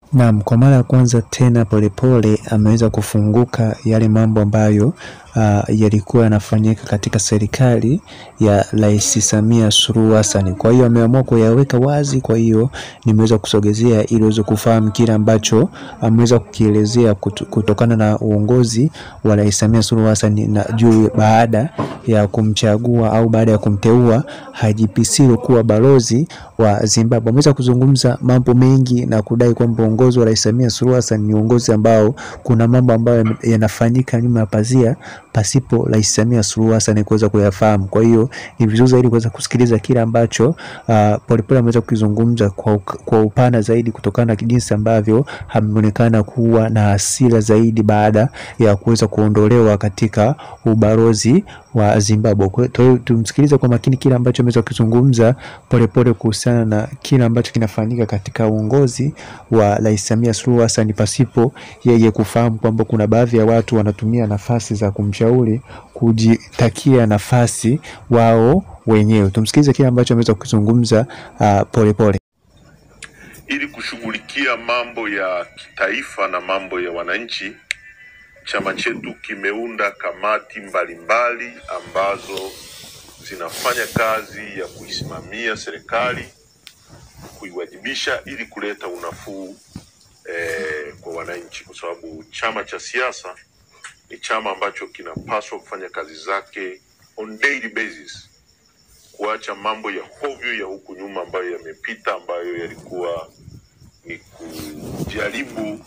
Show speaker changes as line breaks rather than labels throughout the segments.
Naam, kwa mara ya kwanza tena Polepole ameweza kufunguka yale mambo ambayo uh, yalikuwa yanafanyika katika serikali ya Rais Samia Suluhu Hassan. Kwa hiyo ameamua kuyaweka wazi, kwa hiyo nimeweza kusogezea ili uweze kufahamu kile ambacho ameweza kukielezea kutu- kutokana na uongozi wa Rais Samia Suluhu Hassan na juu baada ya kumchagua au baada ya kumteua Haji Pisilo kuwa balozi wa Zimbabwe. Ameweza kuzungumza mambo mengi na kudai kwamba uongozi wa Rais Samia Suluhu Hassan ni uongozi ambao kuna mambo ambayo yanafanyika nyuma ya pazia pasipo Rais Samia Suluhu Hassan kuweza kuyafahamu. Kwa hiyo ni vizuri zaidi kuweza kusikiliza kile ambacho uh, Polepole ameweza kukizungumza kwa, uk- kwa upana zaidi kutokana na jinsi ambavyo ameonekana kuwa na hasira zaidi baada ya kuweza kuondolewa katika ubalozi wa Zimbabwe. Kwa hiyo tumsikilize kwa makini kile ambacho ameweza kukizungumza Polepole kuhusiana na kile ambacho kinafanyika katika uongozi wa Rais Samia Suluhu Hassan pasipo yeye kufahamu kwamba kuna baadhi ya watu wanatumia nafasi za kumshauri kujitakia nafasi wao wenyewe. Tumsikilize kile ambacho ameweza kukizungumza uh, Polepole.
ili kushughulikia mambo ya kitaifa na mambo ya wananchi, chama chetu kimeunda kamati mbalimbali ambazo zinafanya kazi ya kuisimamia serikali, kuiwajibisha ili kuleta unafuu eh, kwa wananchi, kwa sababu chama cha siasa ni chama ambacho kinapaswa kufanya kazi zake on daily basis, kuacha mambo ya hovyo ya huku nyuma ambayo yamepita, ambayo yalikuwa ni kujaribu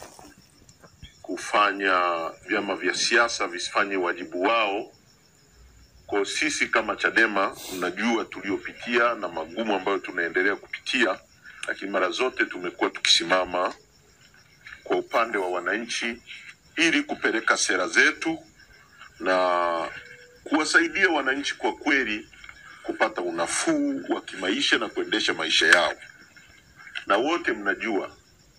kufanya vyama vya siasa visifanye wajibu wao. Kwa sisi kama Chadema, mnajua tuliopitia na magumu ambayo tunaendelea kupitia, lakini mara zote tumekuwa tukisimama kwa upande wa wananchi ili kupeleka sera zetu na kuwasaidia wananchi kwa kweli kupata unafuu wa kimaisha na kuendesha maisha yao. Na wote mnajua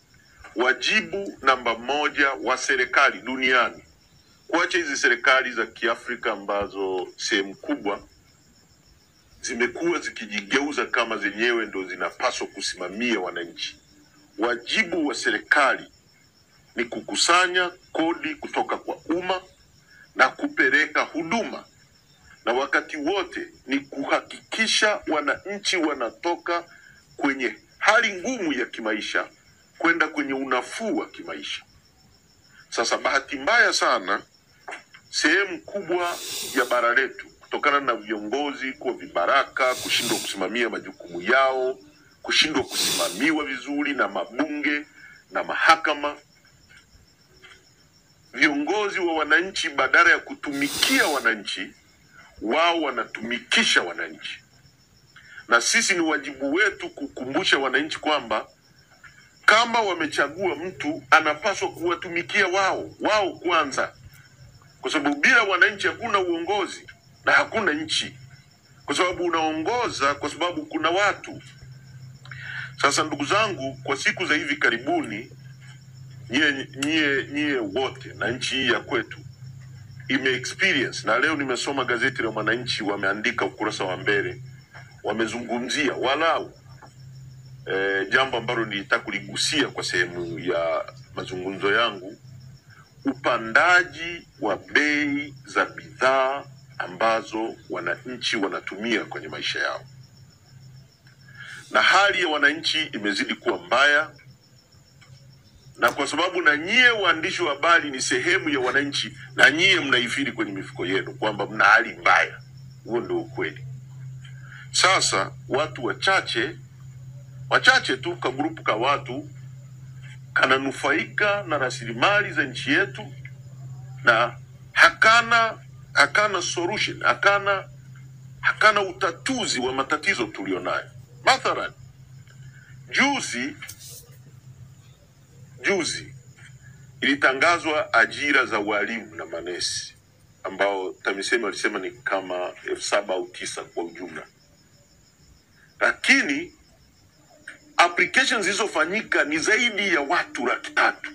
wajibu namba moja wa serikali duniani, kuacha hizi serikali za Kiafrika ambazo sehemu kubwa zimekuwa zikijigeuza kama zenyewe ndo zinapaswa kusimamia wananchi. Wajibu wa serikali ni kukusanya kodi kutoka kwa umma na kupeleka huduma, na wakati wote ni kuhakikisha wananchi wanatoka kwenye hali ngumu ya kimaisha kwenda kwenye unafuu wa kimaisha. Sasa bahati mbaya sana, sehemu kubwa ya bara letu kutokana na viongozi kuwa vibaraka, kushindwa kusimamia majukumu yao, kushindwa kusimamiwa vizuri na mabunge na mahakama, viongozi wa wananchi badala ya kutumikia wananchi, wao wanatumikisha wananchi, na sisi ni wajibu wetu kukumbusha wananchi kwamba kama wamechagua mtu anapaswa kuwatumikia wao wao kwanza, kwa sababu bila wananchi hakuna uongozi na hakuna nchi, kwa sababu unaongoza kwa sababu kuna watu. Sasa ndugu zangu, kwa siku za hivi karibuni, nyie nyie nyie wote na nchi hii ya kwetu ime experience, na leo nimesoma gazeti la Mwananchi, wameandika ukurasa wa mbele, wamezungumzia walau eh, jambo ambalo nilitaka kuligusia kwa sehemu ya mazungumzo yangu, upandaji wa bei za bidhaa ambazo wananchi wanatumia kwenye maisha yao, na hali ya wananchi imezidi kuwa mbaya, na kwa sababu na nyie waandishi wa habari ni sehemu ya wananchi, na nyie mnaifiri kwenye mifuko yenu kwamba mna hali mbaya. Huo ndio ukweli. Sasa watu wachache wachache tu ka grupu ka watu kananufaika na rasilimali za nchi yetu na hakana hakana solution hakana hakana utatuzi wa matatizo tulionayo. Mathalan, juzi juzi ilitangazwa ajira za walimu na manesi ambao TAMISEMI walisema ni kama elfu saba au tisa kwa ujumla, lakini applications zilizofanyika ni zaidi ya watu laki tatu.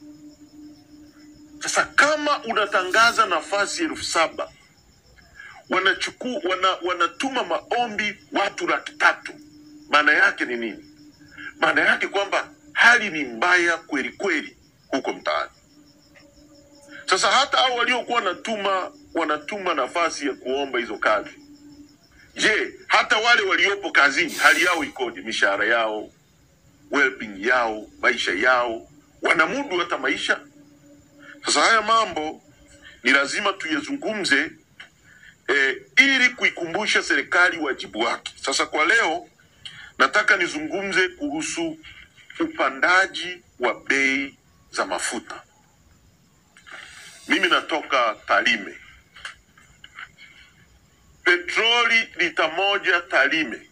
Sasa kama unatangaza nafasi elfu saba wanachukua wana, wanatuma maombi watu laki tatu, maana yake ni nini? Maana yake kwamba hali ni mbaya kweli kweli huko mtaani. Sasa hata hao waliokuwa wanatuma wanatuma nafasi ya kuomba hizo kazi, je, hata wale waliopo kazini hali yao ikoje? Mishahara yao, well-being yao, maisha yao, wanamudu hata maisha? Sasa haya mambo ni lazima tuyazungumze eh, ili kuikumbusha serikali wajibu wake. Sasa kwa leo nataka nizungumze kuhusu upandaji wa bei za mafuta. Mimi natoka Tarime. Petroli lita moja Tarime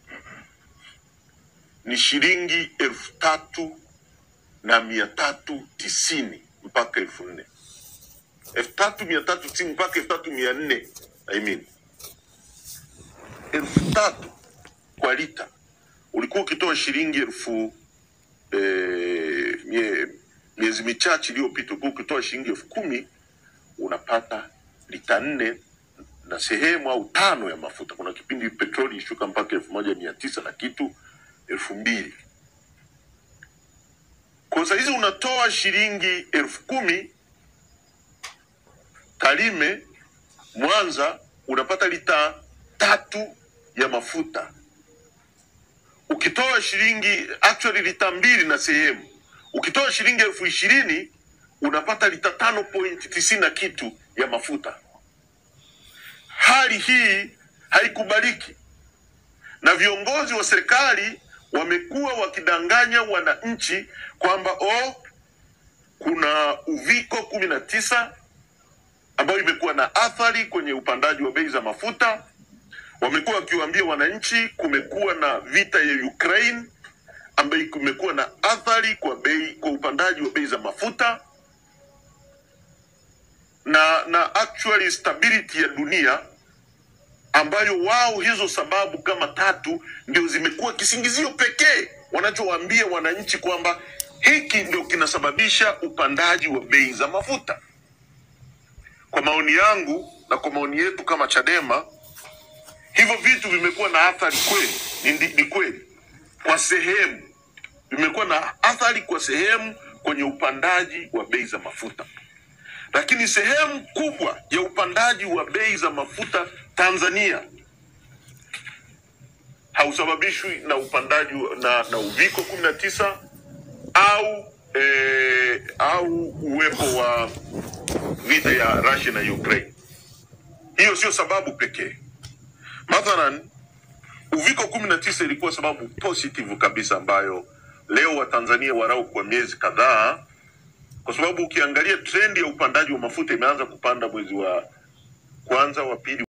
ni shilingi elfu tatu na mia tatu tisini mpaka elfu nne elfu tatu mia tatu tisini mpaka elfu tatu mia nne I mean elfu tatu kwa lita ulikuwa ukitoa shilingi elfu eh, mie, miezi michache iliyopita ulikuwa ukitoa shilingi elfu kumi unapata lita nne na sehemu au tano ya mafuta. Kuna kipindi petroli ishuka mpaka elfu moja mia tisa na kitu elfu mbili kwa saa hizi unatoa shilingi elfu kumi Tarime, Mwanza unapata lita tatu ya mafuta. Ukitoa shilingi actually lita mbili na sehemu, ukitoa shilingi elfu ishirini unapata lita tano point tisini na kitu ya mafuta. Hali hii haikubaliki, na viongozi wa serikali wamekuwa wakidanganya wananchi kwamba oh, kuna uviko kumi na tisa ambayo imekuwa na athari kwenye upandaji wa bei za mafuta. Wamekuwa wakiwaambia wananchi kumekuwa na vita ya Ukraine ambayo kumekuwa na athari kwa bei kwa upandaji wa bei za mafuta na na actually stability ya dunia ambayo wao hizo sababu kama tatu ndio zimekuwa kisingizio pekee wanachowaambia wananchi kwamba hiki ndio kinasababisha upandaji wa bei za mafuta. Kwa maoni yangu na kwa maoni yetu kama Chadema, hivyo vitu vimekuwa na athari kweli, ni, ndi- ni kweli kwa sehemu, vimekuwa na athari kwa sehemu kwenye upandaji wa bei za mafuta, lakini sehemu kubwa ya upandaji wa bei za mafuta Tanzania hausababishwi na upandaji wa- na, na uviko kumi na tisa au eh, au uwepo wa vita ya Russia na Ukraine. Hiyo sio sababu pekee. Mathalan, uviko kumi na tisa ilikuwa sababu positive kabisa ambayo leo Watanzania warau kwa miezi kadhaa, kwa sababu ukiangalia trendi ya upandaji wa mafuta imeanza kupanda mwezi wa kwanza, wa pili